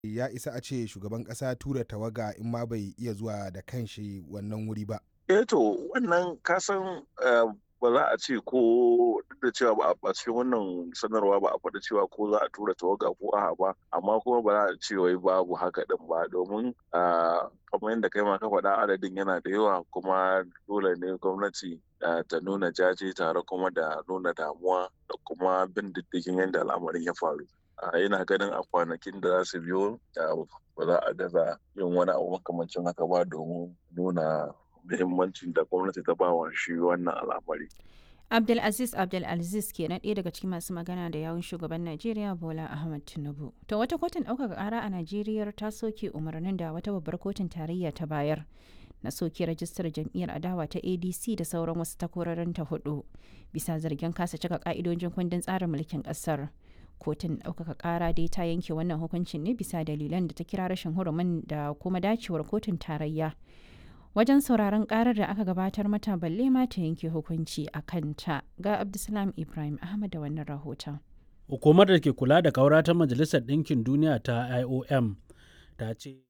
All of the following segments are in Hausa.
ya isa a ce shugaban ƙasa tura tawaga in ma bai iya zuwa da kanshi wannan wuri ba. Eh to wannan kasan ba za a ce ko duk da cewa ba a cikin wannan sanarwa ba a faɗi cewa ko za a tura tawaga ko a'a ba amma kuma ba za a ce wai babu haka din ba domin kamar yadda kai ma ka faɗa adadin yana da yawa kuma dole ne gwamnati ta nuna jaje tare kuma da nuna damuwa da kuma bin diddigin yadda al'amarin ya faru. yana ganin a kwanakin da za su biyo ba za a gaza yin wani abu makamancin haka ba domin nuna muhimmancin da gwamnati ta bawa shi wannan al'amari. Abdulaziz Abdulaziz ke na ɗaya daga cikin masu magana da yawun shugaban Najeriya Bola Ahmed Tinubu. To wata kotun ɗaukaka ƙara a Najeriya ta soke umarnin da wata babbar kotun tarayya ta bayar na soke rajistar jam'iyyar adawa ta ADC da sauran wasu takwarorin ta hudu bisa zargin kasa cika ka'idojin kundin tsarin mulkin ƙasar. kotun ɗaukaka ƙara dai ta yanke wannan hukuncin ne bisa dalilan da ta kira rashin hurumin da kuma dacewar kotun tarayya wajen sauraron ƙarar da aka gabatar mata balle ma ta yanke hukunci a kanta ga abdulsalam ibrahim ahmad da wannan rahoton hukumar da ke kula da kaura ta majalisar ɗinkin duniya ta iom ta ce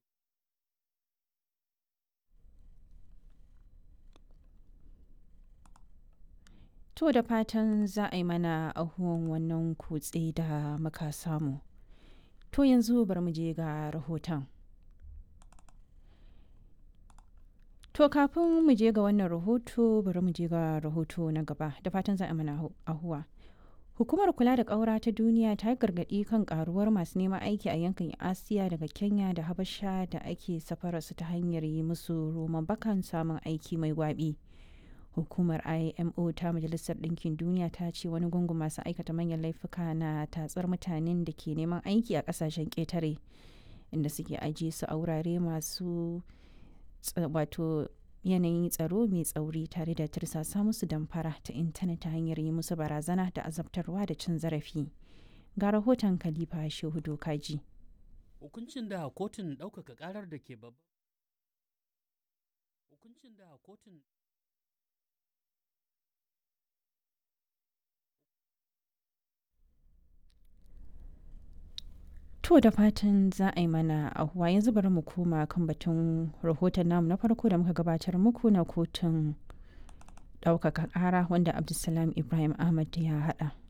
To da fatan za a yi mana ahuwan wannan kutse da muka samu. To yanzu bar mu je ga rahoton. To kafin mu je ga wannan rahoto bari mu je ga rahoto na gaba da fatan za a mana ahuwa. Hukumar kula da ƙaura ta duniya ta gargaɗi kan ƙaruwar masu neman aiki a yankin Asiya daga Kenya da Habasha da ake safararsu ta hanyar yi musu roman bakan samun aiki mai gwabi. hukumar imo ta majalisar ɗinkin duniya ta ce wani gungun masu aikata manyan laifuka na tatsar mutanen da ke neman aiki a ƙasashen ƙetare inda suke ajiye su a wurare masu wato yanayin tsaro mai tsauri tare da tirsasa musu damfara ta intanet ta hanyar yi musu barazana da azabtarwa da cin zarafi ga rahoton khalifa shehu dokaji hukuncin da kotun ɗaukaka ƙarar da ke babban hukuncin da kotun To da fatan za a yi mana ahuwa yanzu bari mu koma kan batun rahoton namu na farko da muka gabatar muku na kotun ɗaukaka ƙara wanda Abdulsalam Ibrahim Ahmad ya haɗa.